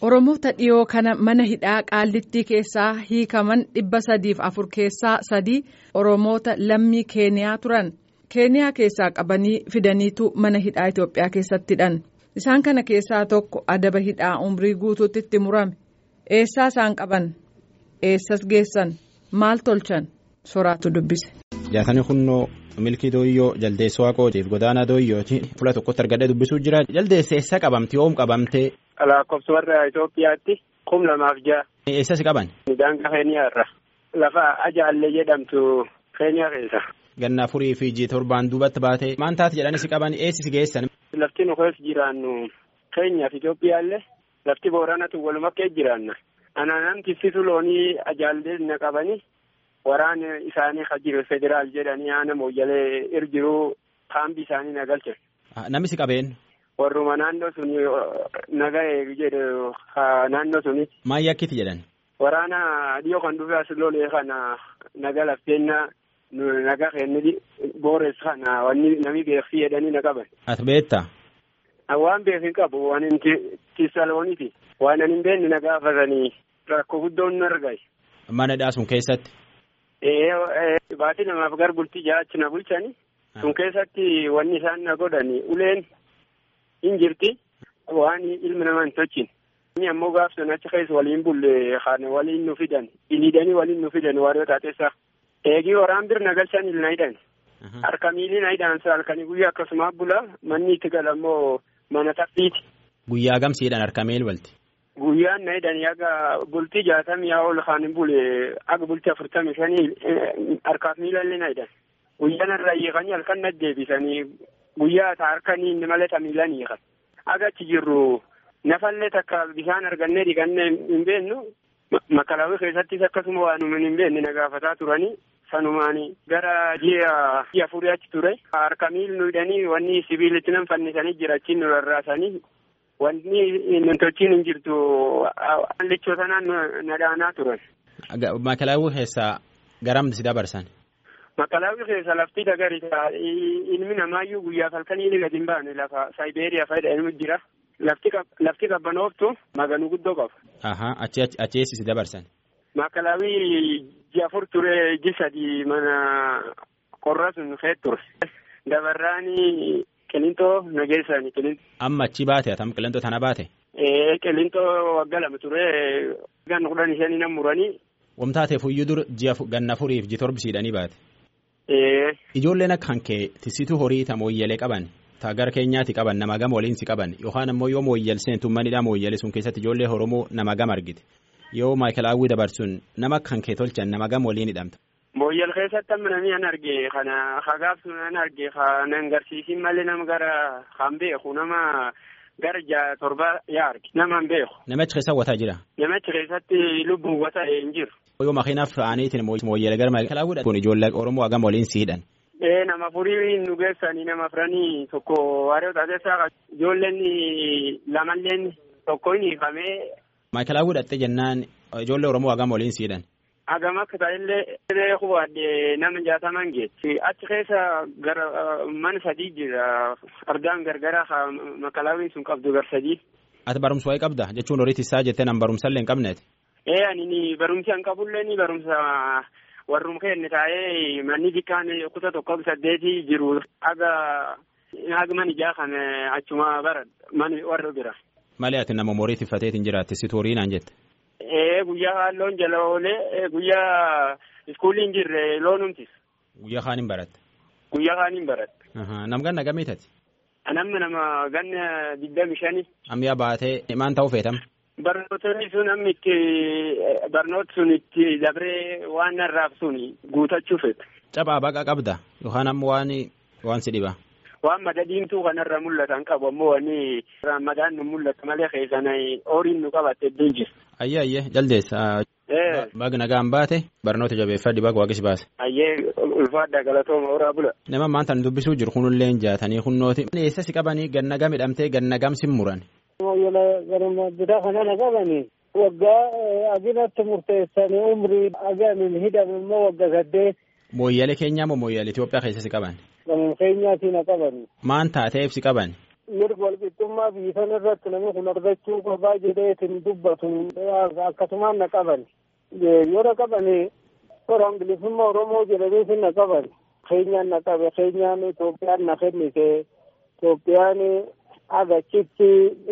Oromoota dhiyoo kana mana hidhaa qaallittii keessaa hiikaman dhibba sadiif afur keessaa sadii Oromoota lammii Keeniyaa turan. Keeniyaa keessaa qabanii fidaniitu mana hidhaa Itoophiyaa keessatti hidhan. Isaan kana keessaa tokko adaba hidhaa umrii guutuutti itti murame. Eessaa isaan qaban? Eessas geessan? Maal tolchan? Soraatu dubbise. Jaatanii kunnoo milkii dooyyoo jaldeessa waaqootiif godaanaa dooyyooti fuula tokkotti argadhee dubbisuu jira jaldeessa eessa qabamte yoom qabamte. Lakkoofsa warra Itoophiyaatti kum lamaaf ja'a. Eessas qaban? Daangaa Keeniyaa irra lafa ajaallee jedhamtu Keeniyaa keessa. Ganna afurii fi jii torbaan duubatti baatee maan taate jedhanis qaban eessis geessan. Lafti nu keessa jiraannu Keenyaaf Itoophiyaallee lafti booranatu waluma keessa jiraanna. Anaan tibsitu loonii ajaallee na qabanii waraana isaanii kan jiru federaal jedhanii aana mooyyalee irjiruu kaambii isaanii na galche. Namni qabeen. Warruma naannoo suni nagahee jedhu naannoo suni. Maayii akkiti jedhan. Waraana dhiyoo kan dhufe as lolee kana naga lafteenna naga kenni boores kana wanni nami beeksi jedhanii na qaban. Ati beektaa? Waan beeku hin qabu waan hin tisalooniti. Waan hin beekne na gaafatanii rakkoo guddoon nu argaye. Mana hidhaa sun keessatti. Ee baatii namaaf gar bultii jaachi na bulchani. Sun keessatti wanni isaan na godhani uleen hin jirti waan ilmi namaa hin tolchine. Inni ammoo gaafsan achi keessa waliin bulle kan waliin nu fidan iliidanii waliin nu fidan waariyoo taateessaa. Eegii waraan bir na galchan il na hidhan. Harka miilii na hidhan halkanii guyyaa akkasuma bula manni itti galammoo mana taphiiti. Guyyaa gamsiidhaan harka miil walti. Guyyaan na hidhan yaga bultii jaatamii yaa ol kan bule aga bultii afurtamii shanii harkaaf miilallee na hidhan. Guyyaan irraa hiikanii halkan na deebisanii guyyaa taa harkanii inni malee tamiilan hiikan. Aga achi jirru nafallee takka bishaan argannee dhiqannee hin beeknu makalaawwi keessattis akkasuma waan hin beekne na gaafataa turanii sanumaanii gara ji'a ji'a afurii achi ture. Harka miil nu hidhanii wanni sibiilitti nan fannisanii jira achiin nu rarraasanii wanni namtochiin hin jirtu lichoo sanaan na dhaanaa turan. Makalaawwi keessaa garam si dabarsan? Makalaawwi keessa lafti dagariisa ilmi namaayyuu guyyaaf halkanii ni gadi hin baane lafa Saayibeeriyaa fayyada ilmi jira. Lafti qabbanooftu maganuu guddoo qaba. Ahaa achi eessi si dabarsan? Makalaawwi ji'a afur ture ji sadi mana qorra sun keessa ture. Dabarraani qilintoo nageessani qilintoo. Amma achi baate atam qilintoo tana baate? Ee qilintoo waggaa lama ture gan kudhan shanii nan muranii. Wamtaateef iyyuu dur ji'a ganna afuriif ji torbisiidhanii baate. Ee. Ijoolleen akka hankee tisituu horii ta mooyyalee qaban ta gara keenyaatti qaban nama gama waliin si qaban yookaan ammoo yoo mooyyal seentu manidhaa mooyyale sun keessatti ijoollee Oromoo nama gama argite yoo maayikalaawwii dabarsuun nama akka hankee tolchan nama gama waliin hidhamta. Mooyyal keessatti amma namni an arge kana hagaaf sun an arge kana agarsiisin malee nama gara kan beeku nama gara ja'a torba yaa arge nama hin beeku. Namichi keessa wataa jira. Namichi keessatti lubbuun wata hin jiru. Yoo makiinaaf fe'aniitiin mooyyala gara maayikalaawwii kun ijoollee Oromoo hagam waliin si hidhan. Ee nama furii nu geessanii nama furanii tokko waaree taateessaa ijoolleen lamalleen tokko hin hiikamee. Maayikalaawwii dhattee jennaan ijoollee Oromoo hagam waliin si hidhan. Hagam akka ta'ellee siree hubaadde nama jaataman geessi. Achi keessa gara mana sadii jira. Ardaan gargara makalaawiin sun qabdu gar sadii. Ati barumsa wayii qabda jechuun horii tisaa jettee nan barumsallee hin qabneeti. Ee ani barumsa hin qabullee ni barumsa warrum kenne taa'ee manni xiqqaan kuta tokko saddeeti jiru aga haga man ijaa kan achuma bara mani warra bira. Malee ati nama horii tiffateetiin jiraatti si horii naan jette. Ee guyyaa halloon jala oolee guyyaa iskuulii hin jirre loonumtis. Guyyaa kaan hin baratte. Guyyaa kaan hin baratte. Nam ganna gameetati. Namni nama ganna digdami shani. Ammayyaa baatee maan ta'uu feetama. Barnootonni sun amma itti barnooti sun itti dabree waan narraaf sun guutachuu fedha. Caphaa baqa qabda yookaan ammoo waan waan si dhiba. Waan mada diimtuu kanarra mul'atan qabu ammoo wanni ramadaan nu mul'ata malee keessan horiin nu qabatte iddoo jiru. Ayyee ayyee jaldeessa. Baga nagaan baate barnoota jabeeffadhi baga waaqis baase. Ayyee ulfaadha galatooma horaa bula. Nama maanta dubbisuu jiru kunillee jaatanii kunnooti. Eessa si qabanii ganna gam hidhamtee ganna gam si muran. Mooyyala garuma bitaa kana na qabanii waggaa aginatti murteessanii umrii agamin hidhame immoo waggaa saddeet. Mooyyale keenyaa moo mooyyale Itoophiyaa keessa si qaban? Gamoo keenyaatti na qabani. Maan taateef si qaban? mirga walqixxummaa biyya sana irratti namni kun argachuu qabaa jedheetiin dubbatu akkasumaan na qaban yoo na qaban toora bilisummaa oromoo jedhaniitiin na qaban keenyaan na qabe keenyaan Itoophiyaan na kennite Itoophiyaan agachitti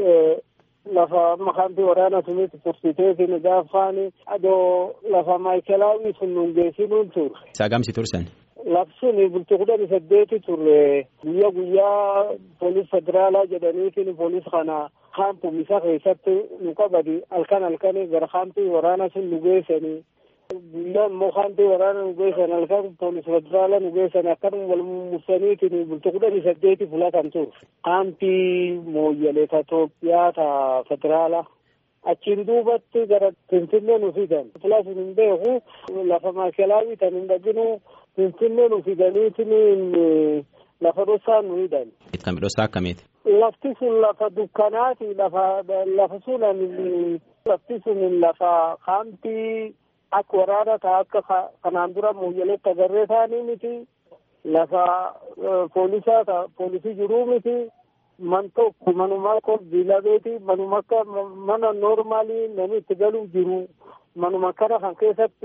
lafa makaanti waraana sunis tursiteetiin gaafaan adoo lafa maayikelaawii sun nungeessinuun ture. Saagamsi tursan. Labsuun bultii kudhanii saddeeti turre guyyaa guyyaa poolis federaalaa jedhaniitiin poolis kana kaampuu isa keessatti nu qabadi halkan halkan gara kaampii waraana sun nu geessanii guyyaa immoo kaampii waraana nu geessan halkan poolis federaalaa nu geessan akkanuma wal mursaniitiin bultii kudhanii saddeeti filatan ture. Kaampii mooyyalee ta Itoophiyaa ta federaalaa. achiin duubatti gara Finfinnee nu fidan. Filas hin beeku lafa maakelaawii tan hin dhaqinu Finfinnee nu fidaniitiin lafa dhossaa nu hidhan. Kan dhossaa akkamiiti? Lafti sun lafa dukkanaati. Lafa lafa sun lafti sun lafa kaampii akka waraana ta'a akka kanaan dura mooyyaleetti agarree ta'anii miti. Lafa poolisaa ta'a poolisii jiruu miti. man tokko manuma akka biilabeeti manuma akka mana noormaalii namni itti galuu jiru manuma kana kan keessatti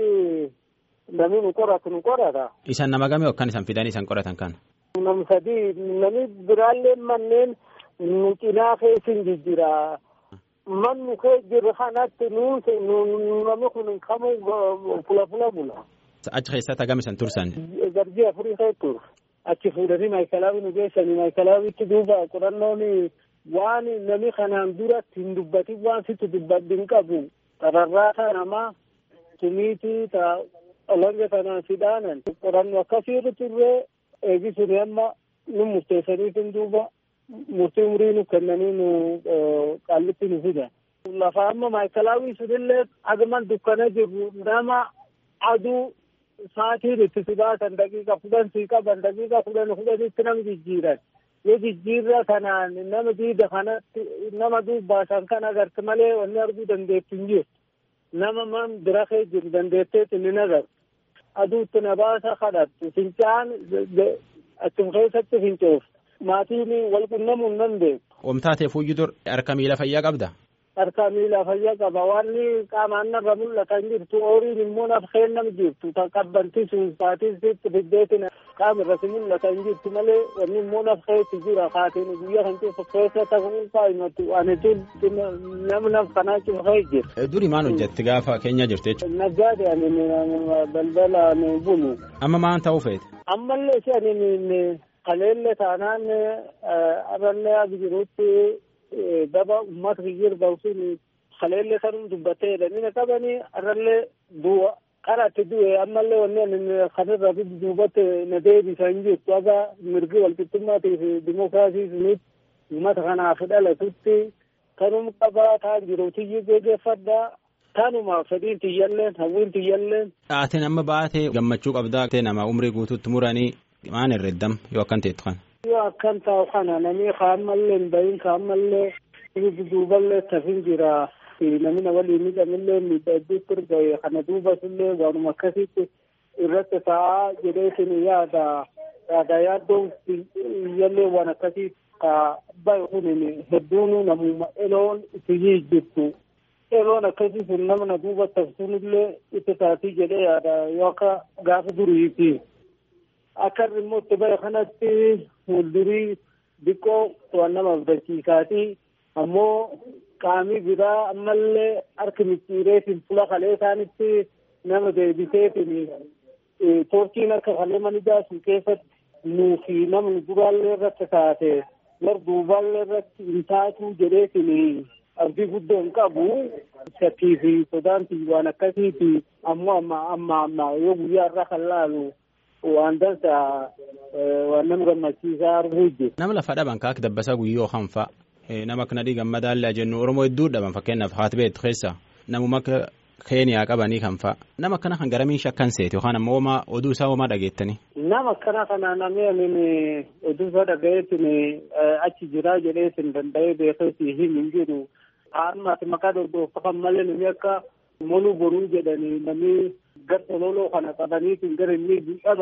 namni nu qoratu nu qorata. Isan nama gamee akkan isan fidanii isan qoratan kan. Nam sadii namni biraallee manneen nu cinaa keessin jijjira. Man nu kee jirru kanatti nuun namni kun kamuu fula fula bula. Achi keessatti hagam isan tursan. Garjii afurii kee ture. achi fuudhanii maayikalaawii nu geessanii maayikalaawiitti duuba qorannoon waan namni kanaan duratti hin dubbatin waan sitti dubbaddi hin qabu tararraata namaa tumiitii ta olanga tanaan sidhaanan qorannoo akkasiirra turree eegisuni amma nu murteessaniitin duuba murtii umurii nu kennanii nu qaallitti nu fidan. Lafa amma maayikalaawii sunillee agaman dukkana jirru nama aduu sa'aatiin itti si baasan daqiiqa kudhan sii qaban daqiiqa kudhan kudhanitti nama jijjiiran yoo jijjiirra kanaan nama diida kanatti nama dubbaasan kan agarte malee wanni arguu dandeettu hin jirtu nama man bira kee jiru dandeetteetti ni agartu aduutti na baasa kadhattu fincaan achum keessatti fincooftu maatiin wal qunnamuu hin dandeettu. Oomtaatee fuuyyuu dur harka miila fayyaa qabda. harka miila fayyaa qaba wanni qaamaan narra mul'atan jirtu horiin immoo naf kennam jirtu ta qabbanti sun saatiisitti fiddeetin qaama irratti mul'atan jirtu malee wanni immoo naf keetti jira kaatiin guyyaa kan cufa keessa ta'uu kaa'imatu ani nam naf kanaa cufee jira. Duri maal hojjetti gaafa keenya jirtu jechuudha. Naggaade ani balbala ni bulu. Amma maan ta'uu feete? Ammallee si ani kaleelle taanaan arrallee agi jirutti daba ummata kiyyir bawsun kaleelle kanum dubbattee jedhanii qabanii arrallee du'a qaraatti du'e ammallee wanni kanirra duubatti na deebisan jirtu aga mirgi walqixxummaatii fi dimookiraasii sunitti ummata kanaaf dhalatutti kanum qabaa taan jiru tiyyi geggeeffadhaa tanuma fedhiin tiyyalleen hawwiin tiyyalleen. Aateen amma baatee gammachuu qabdaa nama umrii guutuutti muranii maan herreddam yoo akkan teettu kana. yoo akkan taa'u kana namni kaammallee hin bahin kaammallee duuballee tafin jira namni na waliin miidhamillee miidhagduutti erga kana duubasullee waanuma akkasitti irratti taa'aa jedheetin yaada yaada yaaddoon iyyallee waan akkasii ka bahe kun hedduun namuma eloon itti jirtu eloon akkasii sun namna duuba tafsunillee itti taatii jedhee yaada yoo akka gaafa duriiti. akka immoo itti bara kanatti fuuldurii diqqoo waan nama abdachiisaati ammoo qaamii biraa ammallee harki micciireetiin fuula kalee isaanitti nama deebiseetiin toorkiin akka kalee manijaa sun keessatti nuu fi namni duraallee irratti taate war duubaallee irratti hin taatu jedheetiin abdii guddoo hin qabu shakkii fi sodaanti waan akkasiiti ammoo amma amma amma yoo guyyaa irraa kan laalu waan dansa waan nama gammachiisaa arguu jiru. Nama lafa dhaban kaak dabbasaa guyyoo hanfa nama akka nadhii gammadaallee jennu Oromoo hedduu dhaban fakkeenyaaf haati beektu keessa namuma akka Keeniyaa qabanii kan fa'a. Nama akkana kan garamiin shakkan seeti yookaan ammoo homaa oduu isaa homaa dhageettanii. Nama akkana kana namni amin oduu isaa dhagayeetin achi jiraa jedheetin danda'ee beekeetii hin jiru. Haadhumaati maqaa dorgoffa malee namni akka moluu boruu jedhanii namni gar tololoo kana qabaniitiin gara inni dhaban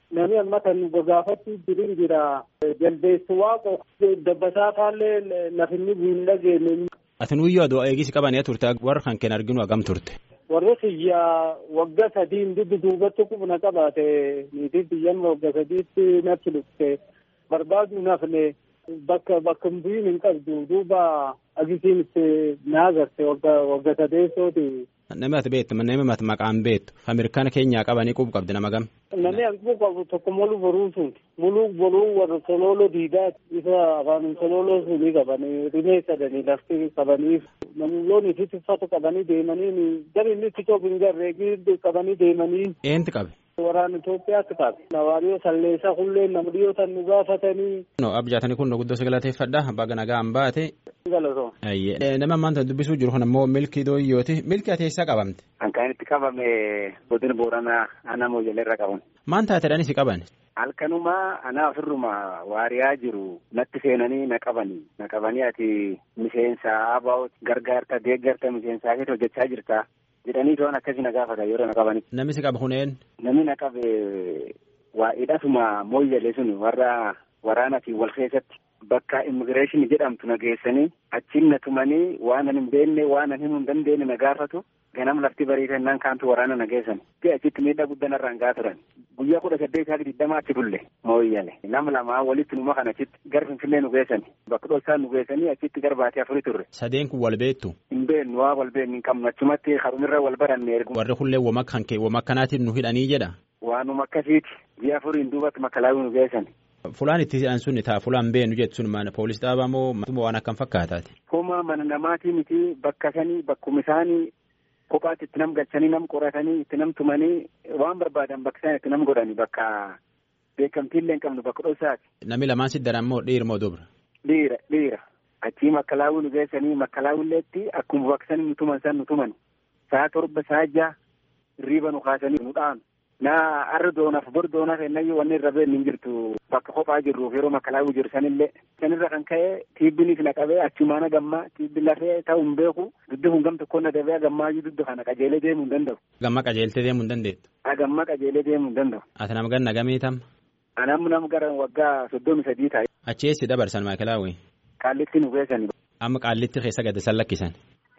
Nami amma kan nu gaafatti jirin jira. Jaldeessu waaqo dabbasaa faallee lafinni bu'in dhageenne. Ati nuyyoo aduu eegisi qabanii turte warra kan keen arginu hagam turte. Warri xiyyaa waggaa sadiin duddu duubatti qubna qabaate niitii xiyyan waggaa sadiitti natti dhufte barbaadu nafne bakka bakka bu'iin hin qabdu duuba agisiin itti na agarte waggaa sadeessooti. Namni ati beektu namni ati maqaan beektu Ameerikaana keenyaa qabanii qubu qabdi nama gam. Namni hanquu qabu tokko molu boruu sun muluu boruu warra sololo diidaa isa afaan sololo sunii qabanii rimee sadanii lafti qabanii namoonni itti uffata qabanii deemanii gari inni itti coobu hin garree qabanii deemanii. Eenti qabe. Waraana Itoophiyaatti qabe. Nawaariyoo salleessaa hullee nama dhiyootan nu gaafatanii. No abjaatanii kun guddoo si galateeffadha abbaa ganagaa hin baate. Galatoo. Nama ammaan dubbisuu jiru kun ammoo milkii dooyyooti milkii ati eessaa qabamte. Kan kan itti qabame godina booranaa ana mooyyalee irra qaban. Maan taateedhaan si qaban. Halkanumaa anaa ofirruma waariyaa jiru natti seenanii na qabanii na qabanii ati miseensa abaa gargaarta deeggarta miseensaa keessa hojjechaa jirta jedhanii to'an akkasii na gaafata yeroo na qabanii. Namni si qabe kuneen. Namni na qabe waa hidhatuma mooyyalee sun warra waraanaatiin wal keessatti bakka immigireeshinii jedhamtu na geessanii achiin na tumanii waan an hin beekne waan an himuu hin dandeenye na gaafatu ganam lafti bariitannaan kaantu waraana na geessan achitti miidhaa guddaa narraan gaa turan guyyaa kudha saddeet haa digdamaa achi bulle mooyyale nama lamaa walitti numa kan achitti gar finfinnee nu geessani bakka dhoksaa nu geessanii achitti gar baatee afurii turre. Sadeen kun wal beektu. Hin beeknu waa wal beeknu hin qabnu achumatti harumirra wal baranne ergu. Warri kullee wama kan kee wama akkanaatiin nu hidhanii jedha. Waanuma akkasiiti ji'a afuriin duubatti makalaawii nu geessan. Fulaan itti hidhan sun taa fulaan beenu jettu sun mana poolis dhaabaa moo waan akkam fakkaataati. Homa mana namaatii miti bakka sanii bakkuma isaanii kophaatti itti nam galchanii nam qoratanii itti nam tumanii waan barbaadan bakka isaan itti nam godhani bakka beekamtiillee hin qabnu bakka dhoksaati. Namni lamaan si daran moo dhiira moo dubra? Dhiira dhiira achii makkalaawuu nu geessanii makkalaawulleetti akkuma bakka sanii nu tuman san nu tuman saa torba saa jaha riiba nu kaasanii nu dhaanu. naa arra doonaaf bor doonaaf ennayyo wanni irra beeknu hin jirtu bakka kophaa jirruuf yeroo makalaawuu jiru sanillee sanirra kan ka'e tiibbinis na qabee achumaana gammaa tiibbi lafee ta'u hin beeku dudda kun gam tokkoon na dabee gammaayyuu dudda kana qajeelee deemuu hin danda'u. Gamma qajeeltee deemuu hin dandeettu. Gamma qajeelee deemuu hin danda'u. Ati nama ganna gamii tam. Anam nam gara waggaa soddomi sadii taa'e. Achi eessi dabarsan maakelaawwi. Qaallitti nu geessani. Amma qaallitti keessa gad san lakkisan.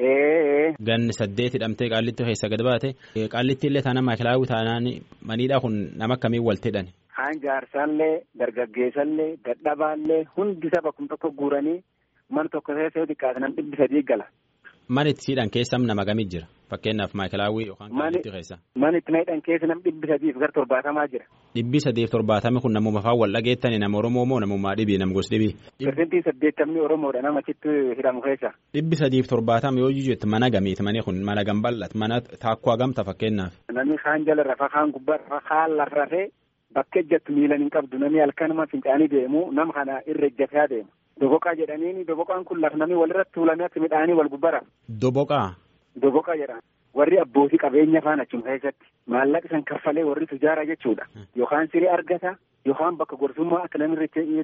Ee. Ganni saddeet hidhamtee qaallitti keessa gad baate qaallitti illee taanaan maakelaawwi taanaan maniidhaa kun nama akkamiin walti hidhan. Haan jaarsaallee dargaggeessallee dadhabaallee hundi saba kun tokko guuranii mana tokko keessa yoo xiqqaate nam dhibbi sadii gala. Mana itti hidhan keessa nama gamii jira fakkeenyaaf maakelaawwi yookaan qaallitti keessa. Mana itti hidhan keessa nam dhibbi sadiif gara torbaatamaa jira. Dhibbi sadiif torbaatami kun namuma faan wal dhageettani nama Oromoo moo namummaa dhibii nam gos dhibii. Pirsentii saddeettamni Oromoodha nama achitti hidhamu keessa. Dhibbi sadiif torbaatami yoo jettu mana gamiiti mani kun mana gambal'at mana taakkoo hagamta fakkeenyaaf. Namni kaan jala rafa kaan gubbaa rafa kaan lafa rafee bakka ejjattu miilan hin qabdu namni halkanuma fincaanii deemu nama kana irra ejjataa deema. Doboqaa jedhaniini doboqaan kun lafa namni walirratti tuulamee akka midhaanii wal gubbara. Doboqaa. Doboqaa jedhama. Warri abbootii qabeenya faana achuma keessatti maallaqa san kaffalee warri tujaara jechuudha. Yookaan sirii argata yookaan bakka gorsummaa akka namni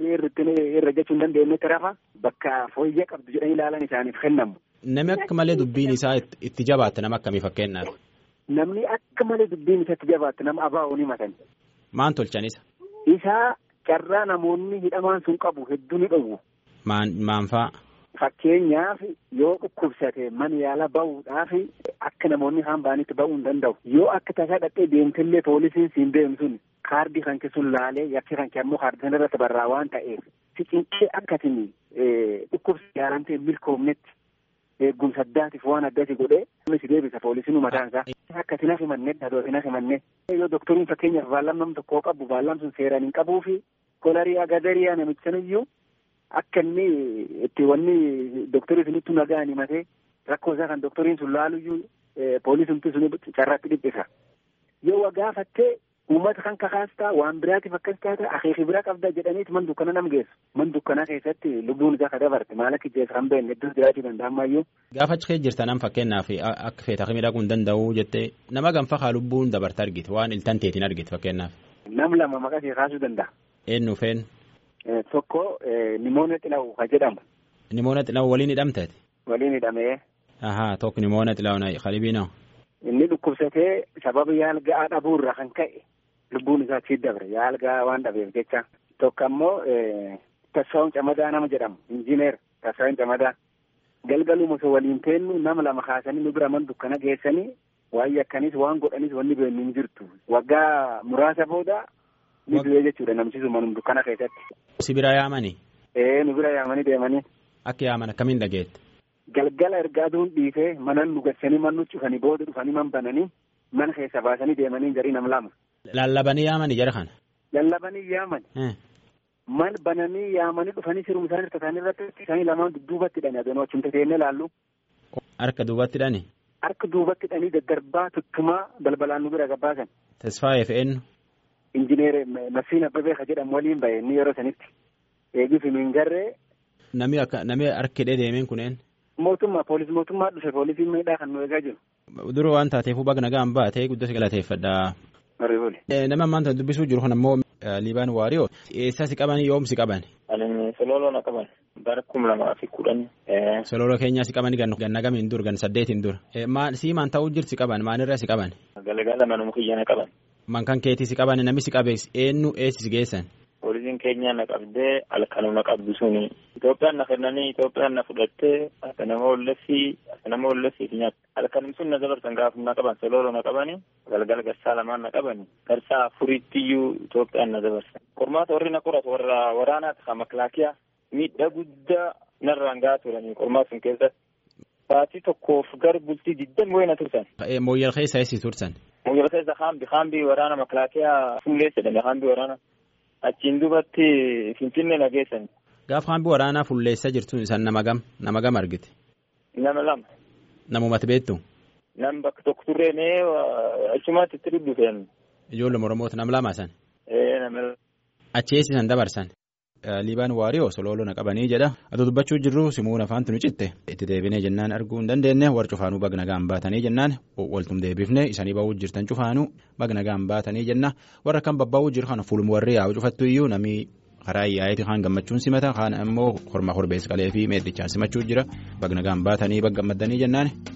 irra jechuu hin dandeenyetti rafa bakka fooyyee qabdu jedhanii ilaalan isaaniif kennamu. Namni akka malee dubbiin isaa itti jabaatte nama akkamii fakkeenyaaf. Namni akka malee dubbiin isaa itti jabaatte nama abaa'oo ni matan. Maan tolchanisa? Isaa carraa namoonni hidhamaan sun qabu hedduu ni dhowwu. Maan maan faa? Fakkeenyaaf yoo dhukkubsate mana yaala bahuudhaaf akka namoonni haan ba'anitti ba'uu hin danda'u. Yoo akka tasaa dhaqee deemtillee poolisiin siin deemu sun kaardii kan sun laalee yakki kan ammoo kaardii sana irratti barraa waan ta'eef si cinqee akkatiin dhukkubsa yaalamtee milkoomnetti eegumsa addaatiif waan addati godhee si deebisa poolisiin mataan isaa. Akkatiin hafi mannee dhadootiin hafi mannee. Yoo doktoriin fakkeenyaaf baallam nam tokkoo qabu baallam sun seeraan hin qabuu fi kolarii agadariyaa namicha saniyyuu akka inni itti wanni doktorii sunitti nagaan himatee rakkoo isaa kan doktoriin sun laaluyyuu poolisumti sun carraatti dhiphisa. Yoo gaafattee uummata kan kakaastaa waan biraatiif akkas taata akeeki bira qabda jedhaniiti man dukkana nam geessu. Man dukkanaa keessatti lubbuun isaa ka dabarte maal akka ijjeessa kan beekne iddoo jiraachuu danda'amaayyuu. Gaafa achi keessa jirtan nam fakkeenyaaf akka feeta miidhaguu hin danda'u jettee nama ganfa haa lubbuun dabarte argite waan iltan teetiin argite fakkeenyaaf. Nam lama maqaa ishee kaasuu danda'a. Eenyu feen? Tokko nimoona xilawu ka jedhamu. Nimoona xilawu waliin hidhamteeti? Waliin hidhamee. Ahaa tokko nimoona xilawu na qalibiinoo. Inni dhukkubsatee sababa yaala ga'aa dhabuurra kan ka'e lubbuun isaa achi dabre yaalgaa waan dhabeef jecha tokko ammoo Tassaawwan Camadaa nama jedhamu injiineer Tassaawwan Camadaa galgaluma osoo waliin teennu nama lama kaasanii nu bira man dukkana geessanii waa'ee akkaniis waan godhanis wanni beeknu hin jirtu waggaa muraasa booda ni du'ee jechuudha namsisu manum dukkana keessatti. Si bira yaamani. Ee nu bira yaamanii deemanii. Akka yaaman akkamiin dhageette. Galgala ergaa aduun dhiifee mana nu gassanii man nu cufanii booda dhufanii man bananii mana keessa baasanii deemanii jarii nam lama. Lallabanii yaamani jara kana. Lallabanii yaamani. Man bananii yaamanii dhufanii sirum isaanii harka isaanii irratti isaanii lamaan dudduubatti hidhanii adoonoo achumta teennee laallu. Harka duubatti hidhani. Harka duubatti hidhanii daddarbaa tuttumaa balbalaan nu bira gabbaasan. Tasfaayee fe'ennu. Injineer Masiin Abbabee ka jedhamu waliin bahe inni yeroo sanitti eegii fi mingarree. Nami akka nami harki hidhee deemeen kuneen. Mootummaa poolis mootummaa dhufe poolisiin miidhaa kan nu eegaa jiru. Dura waan taateef baga nagaan baatee guddoo galateeffadha. Mariibuli. Nama ammaan dubbisuu jiru kun ammoo Liibaan Waariyoo eessa si qaban yoom si qaban. Ani sololoo na qaban bara kuma lamaa fi kudhan. Sololoo keenyaa si qaban ganna gamiin dur gan saddeetiin dur. Sii maan ta'uu jirti si qaban maalirra si qaban. Galgala manuma kiyya na qaban. Man kan keetii si qaban namni si qabees eenyu eessi si geessan. Poolisiin keenya na qabdee halkanuma qabdu suni. Itoophiyaan na kennanii Itoophiyaan na fudhattee akka nama ollessii akka nama ollessii fi nyaata. Halkanum sun na dabarsan gaafa na qaban sololoo na qabani galgala garsaa lamaan na qabani garsaa afuriittiyuu Itoophiyaan na dabarsan. Qormaata warri na qoratu warra waraanaati kan maklaakiyaa miidhaa guddaa narraan gahaa turanii qormaata sun keessatti. Baatii tokkoof gara bultii digdami wayii na tursan. Mooyyal keessa eessi tursan. Mooyyal keessa haambi haambi waraana maklaakiyaa fullee jedhame haambi waraana. Achiin duubatti Finfinnee na geessan. Gaafa haambi waraanaa fulleessaa jirtu isaan nama gam nama gam argite. Nama lama. Namumatti beektu. Nam bakka tokko turreenee achumatti itti dubbifeen. Ijoollee Oromooti nam lama san. Ee nama. Achi eessisan dabarsan. Liibaan Waariyoo sololoo na qabanii jedha. Ati dubbachuu jirru simuun afaantu nu citte. Itti deebinee jennaan arguu hin dandeenye warra cufaanuu bagna gaan baatanii jennaan waltum deebifne isanii ba'uu jirtan cufaanuu bagna gaan baatanii jenna warra kan babbaa'uu jiru kana fuuluma warri yaa'u cufattu iyyuu namni karaa yaa'eeti kaan gammachuun simata kaan immoo kormaa korbeessa qalee fi meedhichaan simachuu jira bagna gaan baatanii baggammaddanii jennaan